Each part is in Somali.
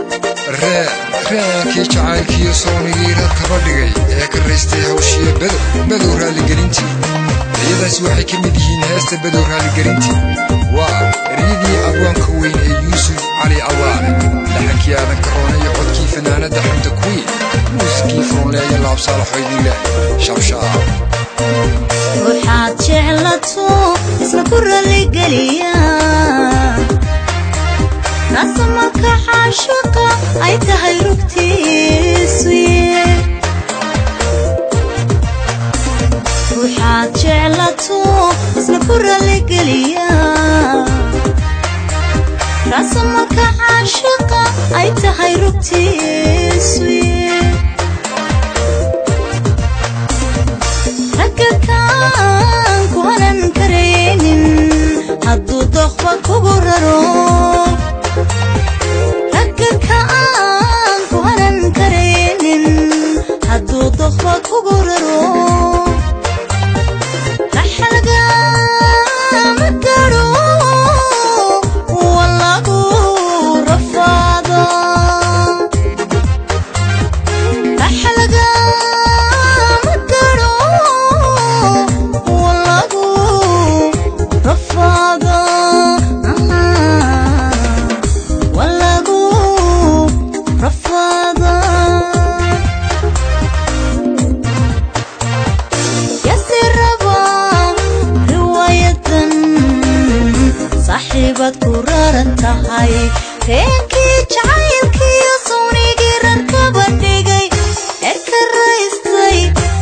reenkii jacaylkiiyo soonigii reer kaba dhigay ee karaystay hawshiya bedow bedow raaligelintii iyadaas waxay ka mid yihiin heesta bedow raaligelintii waa eryadii abwaanka weyn ee yuusuf cali allaale laxankii aadan karoone iyo codkii fanaanadda xamda kuwiin muusikii furonleeya laabsaalaxoydinleh shabshaab ruuxaad jeclato isla ku raligeliya kaasa marka caashaqa ay tahay rugtiisu ruuxaad jeclato isla ku raligeliya kaasa marka caashaqa ay tahay rugtiisu ragga kaan ku hanan karaynin hadduu doqba kugu raro ragga kaan ku hanan karaynin hadduu doqba kugu raro raxalgama garo walagu rafaado raxalgama garo walagu rafaado walagu rafaado yasiraba riwaayadan saaxiibaad ku raran tahay reenkii jacaylkiiyo suunigii rarkaba dhigay ee ka raystay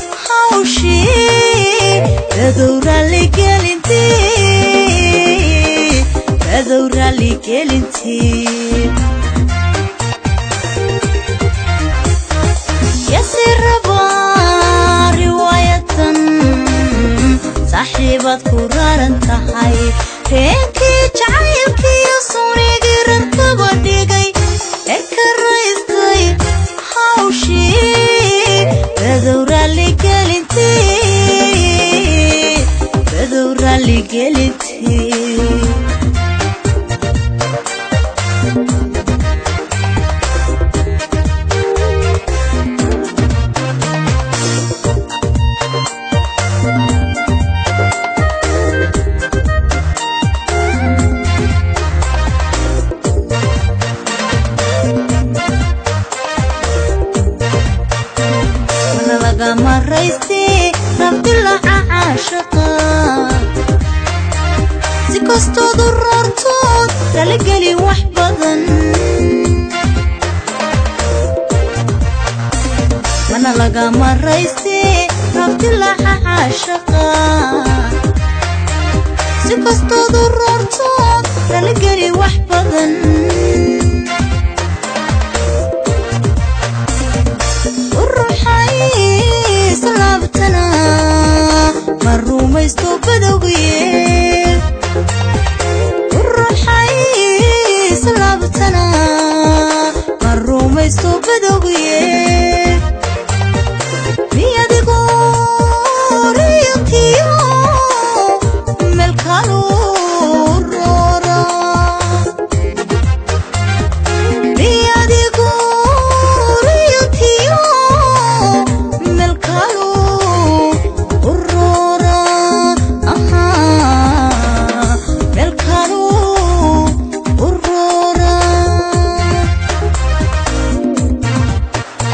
hawshii badow raaligelintii badow raaligelintii yasiraba riwaayatan saaxiibaad ku raran tahay reenkii jacaylkiiyo suunigii rarkaba dhigay ee ka raystay hawshii badow raaligelintii badow raaligelintii mana lagama raystay rabdilaca caashaqa si kastoodu roortood raligeli wax badan mana lagama raystay rabdilaca caashaqa si kastoodu roortood raligeli wax badan uruxay salaabtana ma rumaysto badowgiye uruxay salaabtana ma rumaysto badowgiye miyadigu riyatiyo melkalu roora miyadigu riyatiyo melkalu urora aha melkalu urora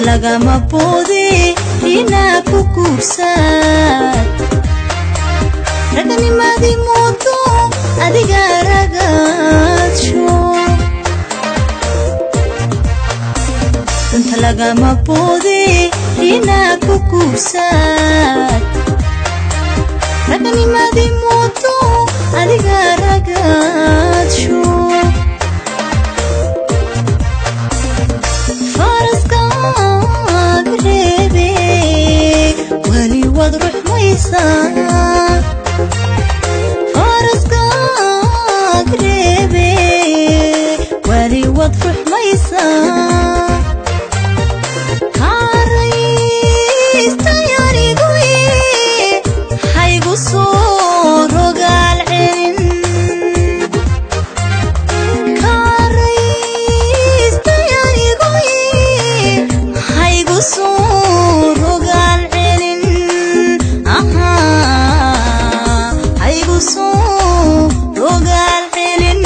lagama boode inaa ku guursaad raganimadii moodo adiga ragaadsho danta lagama boode inaa ku guursaad raganimadii moodo adiga ragaadsho faraskaag reebe weli waad ruxmaysaa faraskaag reebe weli waad ruxmaysaa kaaraystayanigoye haygu soo rogaal celin kaaraystayanigoye haygu soo rogaal celin ahaa haygu soo rogaal celin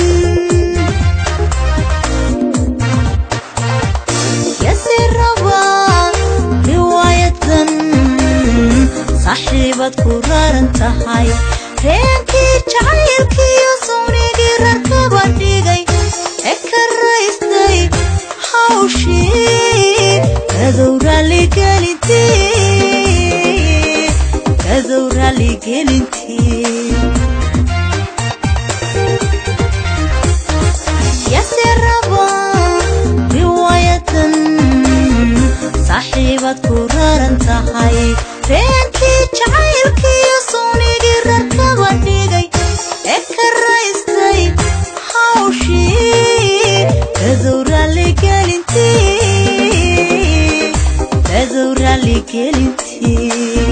yasi raba riwaayadan saaxiibad ku raran tahay reenkii jacaylkiiyo sownigii rarkaba dhigay ee ka raystay hawshii kadow raalligelintii kadow raalligelintii yase raba riwaayadan saaxiibad ku raran tahay reenkii jacaylkiiyo sownigii rarkaba dhigay ee ka raystay hawshii kadow raalligelintii kadow raalligelintii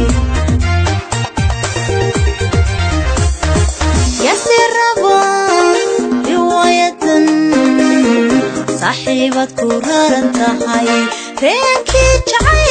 yasi raba riwaayadan saaxiibad ku raran tahay reenkii jacayl